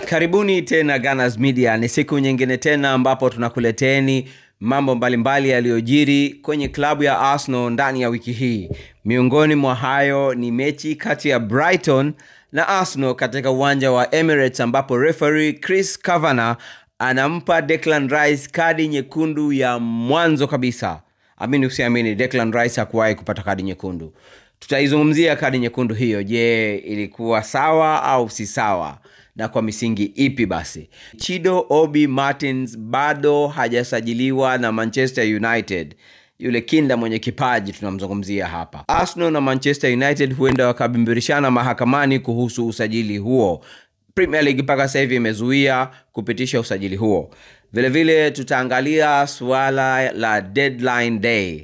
karibuni tena Gunners Media. Ni siku nyingine tena ambapo tunakuleteni mambo mbalimbali yaliyojiri kwenye klabu ya Arsenal ndani ya wiki hii. Miongoni mwa hayo ni mechi kati ya Brighton na Arsenal katika uwanja wa Emirates ambapo referee Chris Kavanagh anampa Declan Rice kadi nyekundu ya mwanzo kabisa. Amini usiamini, Declan Rice hakuwahi kupata kadi nyekundu. Tutaizungumzia kadi nyekundu hiyo. Je, ilikuwa sawa au si sawa, na kwa misingi ipi? Basi Chido Obi Martins bado hajasajiliwa na Manchester United, yule kinda mwenye kipaji tunamzungumzia hapa. Arsenal na Manchester United huenda wakabimbirishana mahakamani kuhusu usajili huo. Premier League mpaka sasa hivi imezuia kupitisha usajili huo. Vilevile tutaangalia suala la deadline day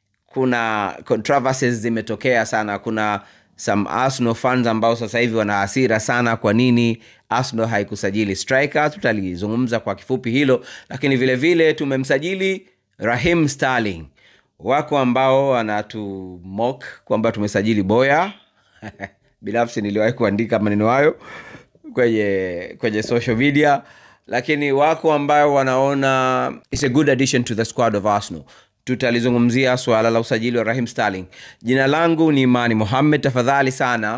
kuna controversies zimetokea sana kuna some arsenal fans ambao sasa hivi wana hasira sana kwa nini arsenal haikusajili striker tutalizungumza kwa kifupi hilo lakini vile vile tumemsajili rahim starling wako ambao wanatumok kwamba tumesajili boya binafsi niliwahi kuandika maneno hayo kwenye kwenye social media lakini wako ambao wanaona it's a good addition to the squad of arsenal tutalizungumzia swala la usajili wa rahim starling jina langu ni imani mohammed tafadhali sana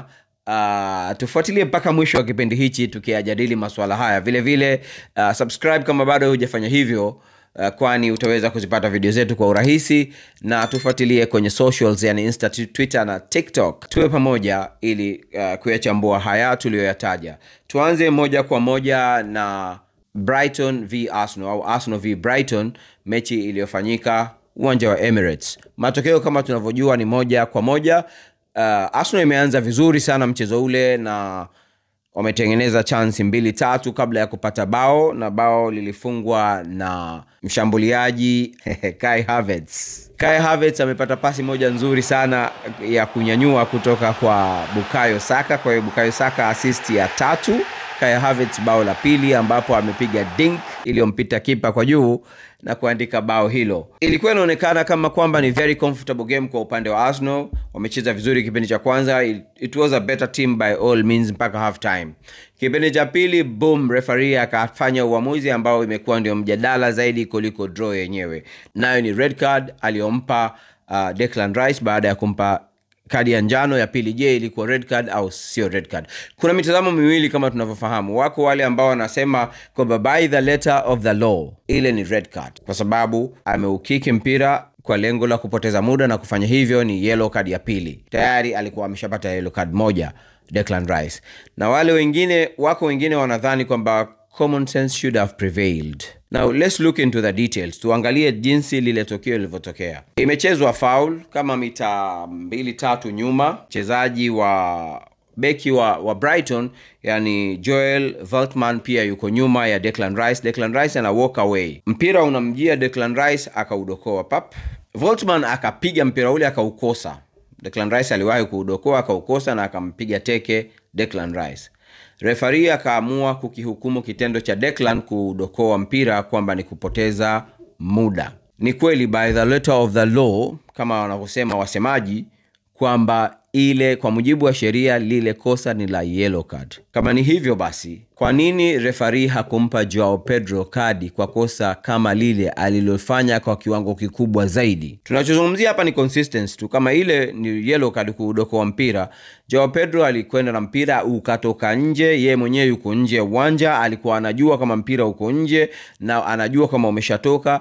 uh, tufuatilie mpaka mwisho wa kipindi hichi tukiyajadili maswala haya vile vile uh, subscribe kama bado hujafanya hivyo uh, kwani utaweza kuzipata video zetu kwa urahisi na tufuatilie kwenye socials yani insta twitter na tiktok tuwe pamoja ili uh, kuyachambua haya tuliyoyataja tuanze moja kwa moja na brighton v arsenal au arsenal v brighton mechi iliyofanyika uwanja wa emirates matokeo kama tunavyojua ni moja kwa moja uh, arsenal imeanza vizuri sana mchezo ule na wametengeneza chansi mbili tatu kabla ya kupata bao na bao lilifungwa na mshambuliaji kai Havertz. kai Havertz amepata pasi moja nzuri sana ya kunyanyua kutoka kwa bukayo saka kwa hiyo bukayo saka assist ya tatu Kai Havertz bao la pili ambapo amepiga dink iliyompita kipa kwa juu na kuandika bao hilo. Ilikuwa inaonekana kama kwamba ni very comfortable game kwa upande wa Arsenal. Wamecheza vizuri kipindi cha kwanza, it, it was a better team by all means mpaka half time. Kipindi cha pili, boom, referee akafanya uamuzi ambao imekuwa ndio mjadala zaidi kuliko draw yenyewe, nayo ni red card aliyompa uh, Declan Rice baada ya kumpa kadi ya njano ya pili je ilikuwa red card au sio red card kuna mitazamo miwili kama tunavyofahamu wako wale ambao wanasema kwamba by the letter of the law ile ni red card kwa sababu ameukiki mpira kwa lengo la kupoteza muda na kufanya hivyo ni yellow card ya pili tayari alikuwa ameshapata yellow card moja Declan Rice na wale wengine wako wengine wanadhani kwamba common sense should have prevailed now let's look into the details tuangalie jinsi lile tukio lilivyotokea imechezwa foul kama mita mbili tatu nyuma mchezaji wa beki wa, wa brighton yani joel veltman pia yuko nyuma ya declan rice declan rice ana walk away mpira unamjia declan rice akaudokoa pap voltman akapiga mpira ule akaukosa declan rice aliwahi kuudokoa akaukosa na akampiga teke declan rice refari akaamua kukihukumu kitendo cha Declan kudokoa mpira kwamba ni kupoteza muda. Ni kweli by the letter of the law, kama wanavyosema wasemaji, kwamba ile kwa mujibu wa sheria lile kosa ni la yellow card. Kama ni hivyo basi, kwa nini refari hakumpa Joao Pedro kadi kwa kosa kama lile alilofanya kwa kiwango kikubwa zaidi? Tunachozungumzia hapa ni consistency tu. Kama ile ni yellow card kuudokoa mpira, Joao Pedro alikwenda na mpira ukatoka nje, ye mwenyewe yuko nje ya uwanja, alikuwa anajua kama mpira uko nje na anajua kama umeshatoka,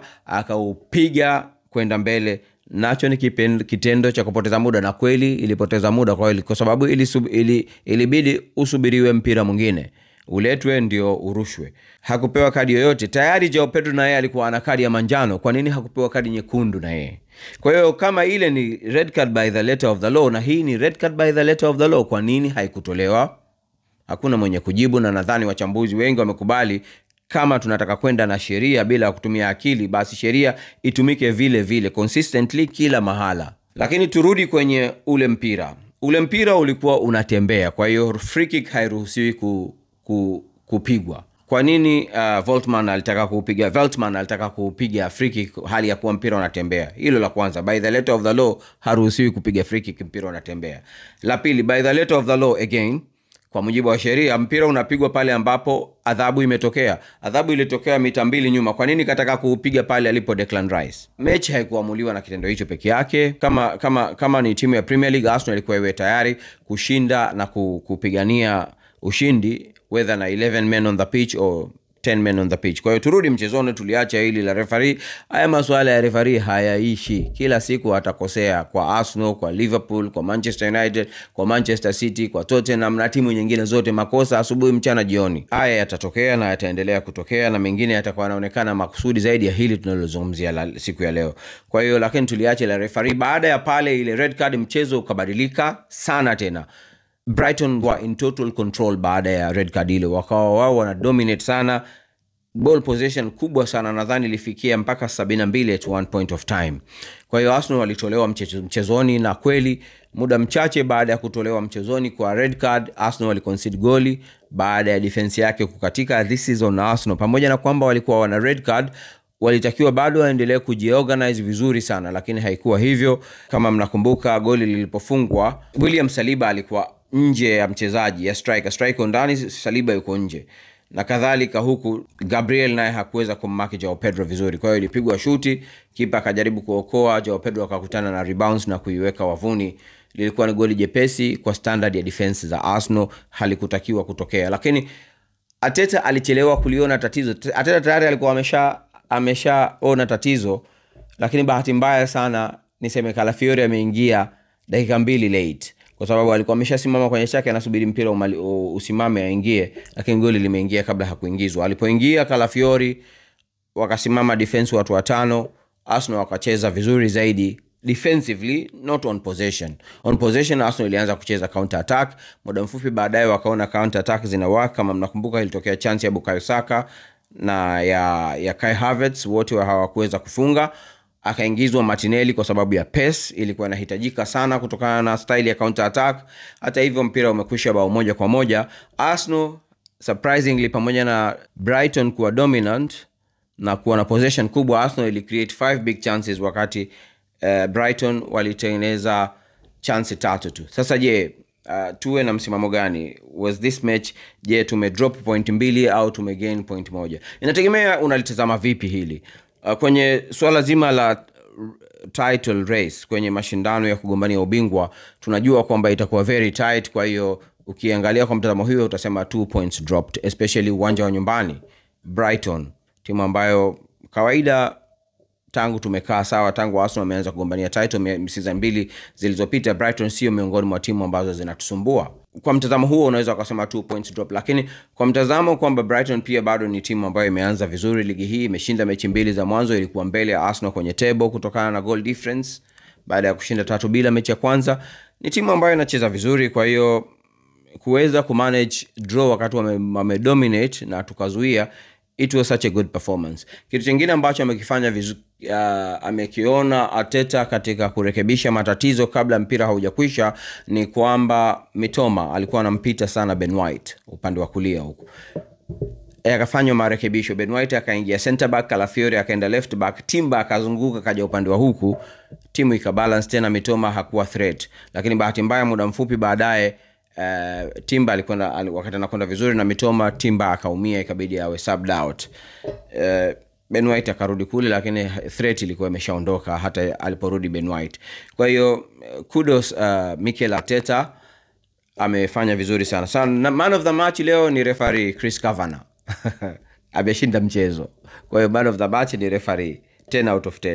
akaupiga kwenda mbele nacho ni kipen, kitendo cha kupoteza muda na kweli ilipoteza muda kwa, kwa sababu ilisub, ili, ilibidi usubiriwe mpira mwingine uletwe ndio urushwe hakupewa kadi yoyote tayari jao pedro na yeye alikuwa ana kadi ya manjano kwa nini hakupewa kadi nyekundu na yeye kwa hiyo kama ile ni red card by the letter of the law na hii ni red card by the letter of the law kwa nini haikutolewa hakuna mwenye kujibu na nadhani wachambuzi wengi wamekubali kama tunataka kwenda na sheria bila kutumia akili basi sheria itumike vile vile consistently kila mahala lakini turudi kwenye ule mpira ule mpira ulikuwa unatembea kwa hiyo free kick hairuhusiwi ku, ku, kupigwa kwa nini uh, Voltman alitaka kuupiga Veltman alitaka kuupiga free kick hali ya kuwa mpira unatembea hilo la kwanza by the letter of the law haruhusiwi kupiga free kick mpira unatembea la pili by the letter of the law again kwa mujibu wa sheria mpira unapigwa pale ambapo adhabu imetokea adhabu ilitokea mita mbili nyuma kwa nini kataka kuupiga pale alipo Declan Rice mechi haikuamuliwa na kitendo hicho peke yake kama kama kama ni timu ya Premier League Arsenal ilikuwa iwe tayari kushinda na ku- kupigania ushindi whether na 11 men on the pitch or 10 men on the pitch kwa hiyo turudi mchezoni tuliacha hili la refari haya masuala ya refari hayaishi kila siku atakosea kwa arsenal kwa liverpool kwa manchester united kwa manchester city kwa tottenham na timu nyingine zote makosa asubuhi mchana jioni haya yatatokea na yataendelea kutokea na mengine yatakuwa yanaonekana makusudi zaidi ya hili tunalozungumzia la- siku ya leo kwa hiyo lakini tuliache la refari baada ya pale ile red card mchezo ukabadilika sana tena brighton wa in total control baada ya red card ile wakawa wao wana dominate sana ball possession kubwa sana nadhani ilifikia mpaka 72 at one point of time kwa hiyo arsenal walitolewa mchezo- mchezoni na kweli muda mchache baada ya kutolewa mchezoni kwa red card arsenal waliconcede goli baada ya defense yake kukatika this is on arsenal pamoja na kwamba walikuwa wana red card walitakiwa bado waendelee kujiorganize vizuri sana lakini haikuwa hivyo kama mnakumbuka goli lilipofungwa william saliba alikuwa nje ya mchezaji ya striker striker ndani saliba yuko nje na kadhalika huku gabriel naye hakuweza kummaki jao pedro vizuri kwa hiyo ilipigwa shuti kipa akajaribu kuokoa jao pedro akakutana na rebounds na kuiweka wavuni lilikuwa ni goli jepesi kwa standard ya defense za arsenal halikutakiwa kutokea lakini ateta alichelewa kuliona tatizo ateta tayari alikuwa amesha ameshaona tatizo lakini bahati mbaya sana niseme kalafiori ameingia dakika mbili late kwa sababu alikuwa ameshasimama kwenye chake anasubiri mpira umali, u, usimame aingie lakini goli limeingia kabla hakuingizwa alipoingia kalafiori wakasimama defense watu watano arsenal wakacheza vizuri zaidi defensively not on possession on possession arsenal ilianza kucheza counter attack muda mfupi baadaye wakaona counter attack zinawaka kama mnakumbuka ilitokea chance ya bukayo saka na ya ya kai havertz wote wa hawakuweza kufunga akaingizwa martinelli kwa sababu ya pace ilikuwa inahitajika sana kutokana na style ya counter attack hata hivyo mpira umekwisha bao moja kwa moja arsenal surprisingly pamoja na brighton kuwa dominant na kuwa na possession kubwa arsenal ili create five big chances wakati uh, brighton walitengeneza chansi tatu tu sasa je uh, tuwe na msimamo gani was this match je tumedrop point mbili au tumegain point moja inategemea unalitazama vipi hili uh, kwenye swala zima la title race kwenye mashindano ya kugombania ubingwa tunajua kwamba itakuwa very tight kwa hiyo ukiangalia kwa mtazamo hiyo utasema two points dropped especially uwanja wa nyumbani brighton timu ambayo kawaida tangu tumekaa sawa tangu arsenal ameanza kugombania title season mbili zilizopita brighton sio miongoni mwa timu ambazo zinatusumbua kwa mtazamo huo unaweza ukasema two points drop lakini kwa mtazamo kwamba brighton pia bado ni timu ambayo imeanza vizuri ligi hii imeshinda mechi mbili za mwanzo ilikuwa mbele ya arsenal kwenye table kutokana na goal difference baada ya kushinda tatu bila mechi ya kwanza ni timu ambayo inacheza vizuri kwa hiyo kuweza kumanage draw wakati wame, wame dominate na tukazuia it was such a good performance kitu chingine ambacho amekifanya vizu, uh, amekiona ateta katika kurekebisha matatizo kabla mpira haujakwisha ni kwamba mitoma alikuwa anampita sana ben white upande wa kulia huku akafanywa marekebisho ben white akaingia center back kalafiori akaenda left back timba akazunguka kaja upande wa huku timu ikabalance tena mitoma hakuwa threat lakini bahati mbaya muda mfupi baadaye uh, timba alikwenda wakati anakwenda vizuri na mitoma timba akaumia ikabidi awe subbed out uh, ben white akarudi kule lakini threat ilikuwa imeshaondoka hata aliporudi ben white kwa hiyo kudos uh, mikel arteta amefanya vizuri sana sana man of the match leo ni refari chris cavana ameshinda mchezo kwa hiyo man of the match ni refari 10 out of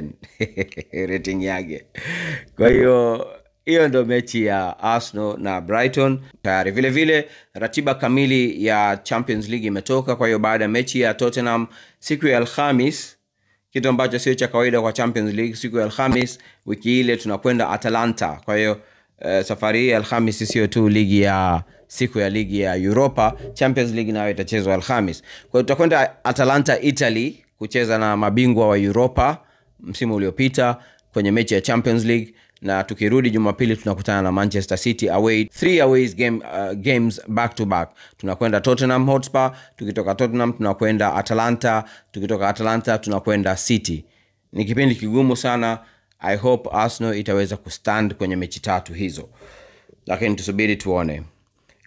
10 rating yake kwa hiyo hiyo ndo mechi ya arsenal na brighton tayari vile vile ratiba kamili ya champions league imetoka kwa hiyo baada ya mechi ya tottenham siku ya alhamis kitu ambacho sio cha kawaida kwa champions league siku ya alhamis wiki ile tunakwenda atalanta kwa hiyo uh, safari hii alhamis sio tu ligi ya siku ya ligi ya europa champions league nayo itachezwa alhamis kwa hiyo tutakwenda atalanta italy kucheza na mabingwa wa europa msimu uliopita kwenye mechi ya champions league na tukirudi jumapili tunakutana na manchester city away three aways game, uh, games back to back tunakwenda tottenham hotspur tukitoka tottenham tunakwenda atalanta tukitoka atalanta tunakwenda city ni kipindi kigumu sana i hope arsenal itaweza kustand kwenye mechi tatu hizo lakini tusubiri tuone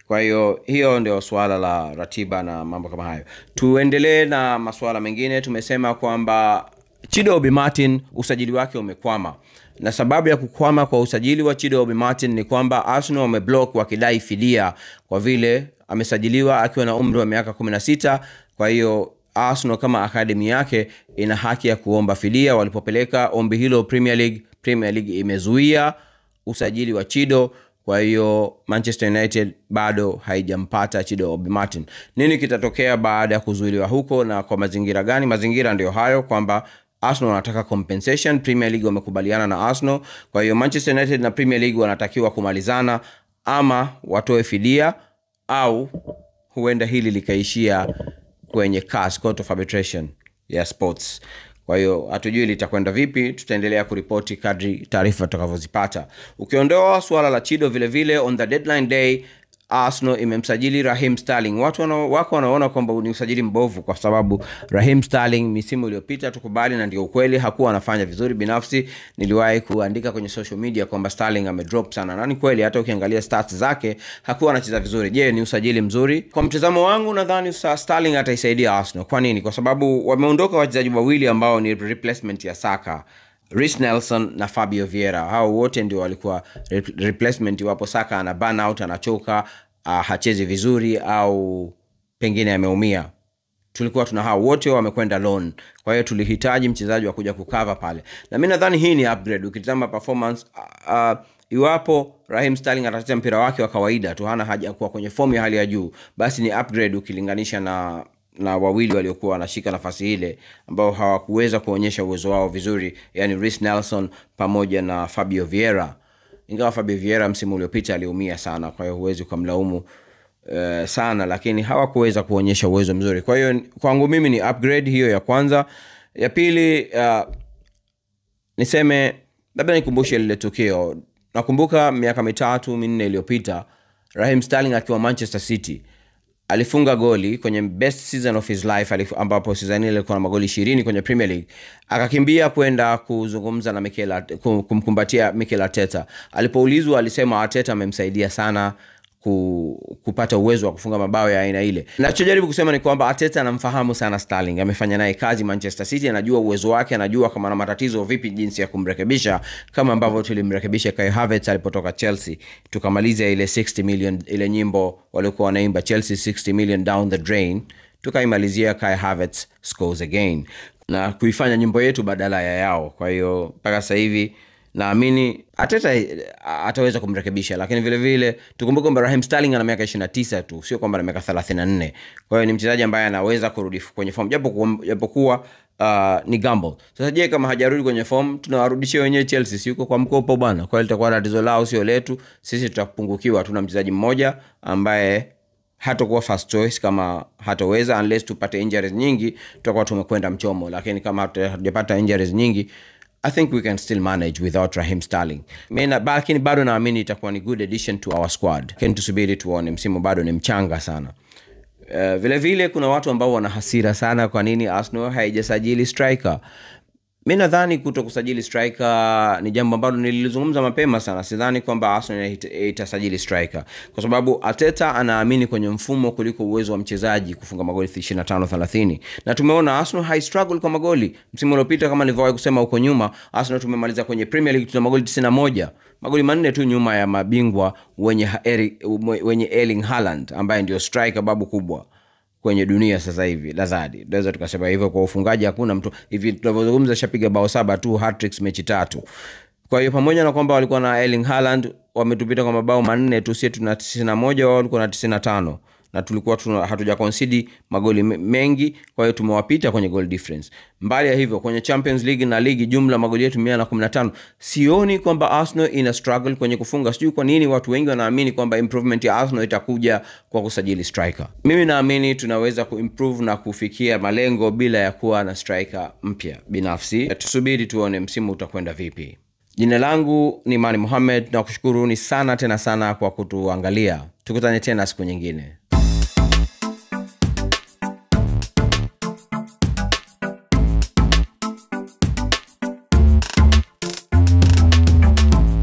kwa hiyo hiyo ndio suala la ratiba na mambo kama hayo tuendelee na masuala mengine tumesema kwamba chido obi martin usajili wake umekwama na sababu ya kukwama kwa usajili wa chido obi martin ni kwamba arsenal wameblock wakidai fidia kwa vile amesajiliwa akiwa na umri wa miaka 16 kwa hiyo arsenal kama akademi yake ina haki ya kuomba fidia walipopeleka ombi hilo premier league premier league imezuia usajili wa chido kwa hiyo manchester united bado haijampata chido obi martin nini kitatokea baada ya kuzuiliwa huko na kwa mazingira gani mazingira ndio hayo kwamba arsenal wanataka compensation premier league wamekubaliana na arsenal kwa hiyo manchester united na premier league wanatakiwa kumalizana ama watoe fidia au huenda hili likaishia kwenye CAS, Court of Arbitration ya sports kwa hiyo hatujui litakwenda vipi tutaendelea kuripoti kadri taarifa tutakavyozipata ukiondoa suala la chido vile vile on the deadline day arsenal imemsajili rahim starling watu wana, wako wanaona kwamba ni usajili mbovu kwa sababu rahim starling misimu iliyopita tukubali na ndio ukweli hakuwa anafanya vizuri binafsi niliwahi kuandika kwenye social media kwamba starling amedrop sana na ni kweli hata ukiangalia stats zake hakuwa anacheza vizuri je ni usajili mzuri kwa mtazamo wangu nadhani sa- starling ataisaidia arsenal kwa nini kwa sababu wameondoka wachezaji wawili ambao ni replacement ya saka Reece Nelson na Fabio Vieira hao wote ndio walikuwa re- replacement iwapo Saka ana burn out anachoka uh, hachezi vizuri au pengine ameumia tulikuwa tuna hao wote wamekwenda loan kwa hiyo tulihitaji mchezaji wa kuja kukava pale na mi nadhani hii ni upgrade ukitizama performance uh, uh, iwapo rahim starling atacheza mpira wake wa kawaida tu hana haja ya kuwa kwenye fomu ya hali ya juu basi ni upgrade ukilinganisha na na wawili waliokuwa wanashika nafasi ile ambao hawakuweza kuonyesha uwezo wao vizuri yani Reece nelson pamoja na fabio vieira ingawa fabio vieira msimu uliopita aliumia sana kwa hiyo huwezi ukamlaumu uh, sana lakini hawakuweza kuonyesha uwezo mzuri kwa hiyo kwangu mimi ni upgrade hiyo ya kwanza ya pili uh, niseme labda nikumbushe lile tukio nakumbuka miaka mitatu minne iliyopita rahim starling akiwa manchester city alifunga goli kwenye best season of his life alif- ambapo season ile alikuwa na magoli ishirini kwenye premier league akakimbia kwenda kuzungumza na Mikel Arte- kum- kumkumbatia mikel arteta alipoulizwa alisema arteta amemsaidia sana ku, kupata uwezo wa kufunga mabao ya aina ile nachojaribu kusema ni kwamba arteta anamfahamu sana starling amefanya naye kazi manchester city anajua uwezo wake anajua kama na matatizo vipi jinsi ya kumrekebisha kama ambavyo tulimrekebisha kai havertz alipotoka chelsea tukamaliza ile 60 million ile nyimbo waliokuwa wanaimba chelsea 60 million down the drain tukaimalizia kai havertz scores again na kuifanya nyimbo yetu badala ya yao kwa hiyo mpaka sasa hivi naamini ateta ataweza kumrekebisha lakini vile vile tukumbuke kwamba rahim starling ana miaka 29 tu sio kwamba ana miaka 34 kwa hiyo ni mchezaji ambaye anaweza kurudi kwenye form japokuwa japokuwa uh, ni gamble sasa je kama hajarudi kwenye form tunawarudishia wenyewe chelsea si yuko kwa mkopo bwana kwa hiyo litakuwa tatizo lao sio letu sisi tutapungukiwa tuna mchezaji mmoja ambaye hatakuwa first choice kama hatoweza unless tupate injuries nyingi tutakuwa tumekwenda mchomo lakini kama hatu- hatujapata injuries nyingi i think we can still manage without rahim starling Mina- lakini bado naamini itakuwa ni good addition to our squad lakini tusubiri tuone msimu bado ni mchanga sana Uh, vile vile kuna watu ambao wana hasira sana kwa nini arsenal haijasajili striker mi nadhani kuto kusajili striker ni jambo ambalo nililizungumza mapema sana sidhani kwamba arsenal ita- itasajili striker kwa sababu ateta anaamini kwenye mfumo kuliko uwezo wa mchezaji kufunga magoli 25 30 na tumeona arsenal hai struggle kwa magoli msimu uliopita kama nilivyowahi kusema huko nyuma arsenal tumemaliza kwenye premier league tuna magoli 91 magoli manne tu nyuma ya mabingwa wenye, ha- Eri- wenye erling haaland ambaye ndio striker babu kubwa kwenye dunia sasa hivi lazadi tunaweza tukasema hivyo kwa ufungaji hakuna mtu hivi tunavyozungumza shapiga bao saba tu hatricks mechi tatu kwa hiyo pamoja na kwamba walikuwa na erling haaland wametupita kwa mabao manne tu sie tuna 91 wao walikuwa na 95 na tulikuwa tuna, hatuja concede magoli me- mengi kwa hiyo tumewapita kwenye goal difference mbali ya hivyo kwenye champions league na ligi jumla magoli yetu mia na kumi na tano sioni kwamba arsenal ina struggle kwenye kufunga sijui kwa nini watu wengi wanaamini kwamba improvement ya arsenal itakuja kwa kusajili striker mimi naamini tunaweza kuimprove na kufikia malengo bila ya kuwa na striker mpya binafsi tusubiri tuone msimu utakwenda vipi jina langu ni mani muhamed na kushukuruni sana tena sana kwa kutuangalia tukutane tena siku nyingine